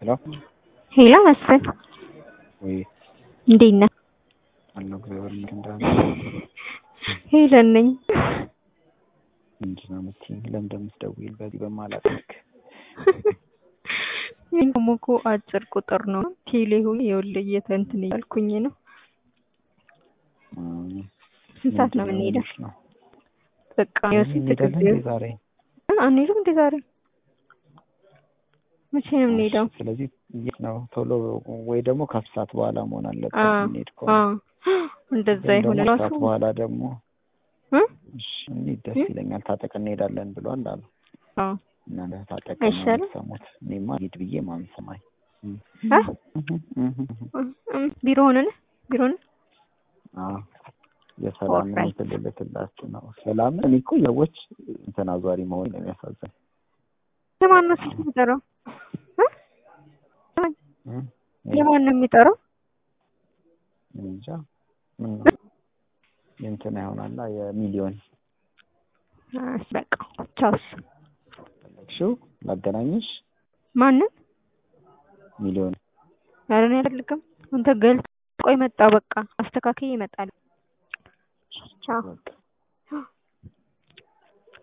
ሄሎ ሄሎ መስፍን ወይ እንዴት ነህ? አለሁ እግዚአብሔር ይመስገን። ሄለን ነኝ። ምንድን ነው የምትይኝ? ለምን እንደምትደውይል በዚህ በማላውቅ ይሄን ደግሞ እኮ አጭር ቁጥር ነው። ቴሌ ሆይ ይኸውልህ እየተንትን እያልኩኝ ነው። ስንት ሰዓት ነው የምንሄደው? ነው በቃ ዮሴፍ እንሄዳለን ትክክል እንዴ ዛሬ? አንሄድም እንዴ ዛሬ? መቼ ነው የምንሄደው? ስለዚህ የት ነው ቶሎ ወይ ደግሞ ከሰዓት በኋላ መሆን አለበት አዎ የምንሄድ ከሆነ አዎ እንደዛ ግን ይሆን ደግሞ ራሱ ከሰዓት በኋላ ደግሞ እ? እሺ እንሂድ ደስ ይለኛል። ታጠቅ እንሄዳለን ብሏል አሉ አዎ እናንተ ታጠቅ አይሻልም? ሰሙት። እኔማ ሂድ ብዬ ማን ሰማኝ? አ? እም፣ ቢሮ ሆነን ቢሮ ሆነን አዎ የሰላም ኦልራይት። ትልልትላችሁ ነው። ሰላም እኔ እኮ ሰዎች እንትን አዟሪ መሆን ነው የሚያሳዝን። የማን ነው ስልክ የሚጠራው? እ? እ? የማን ነው የሚጠራው? እንጃ ምን ነው የእንትና ይሆናላ የሚሊዮን እሺ በቃ ቻውስ። ፈለግሽው ላገናኝሽ ማንን? ሚሊዮን ኧረ እኔ አልፈልግም። አንተ ገልጽ። ቆይ መጣ በቃ አስተካክዬ እመጣለሁ። ቻው በቃ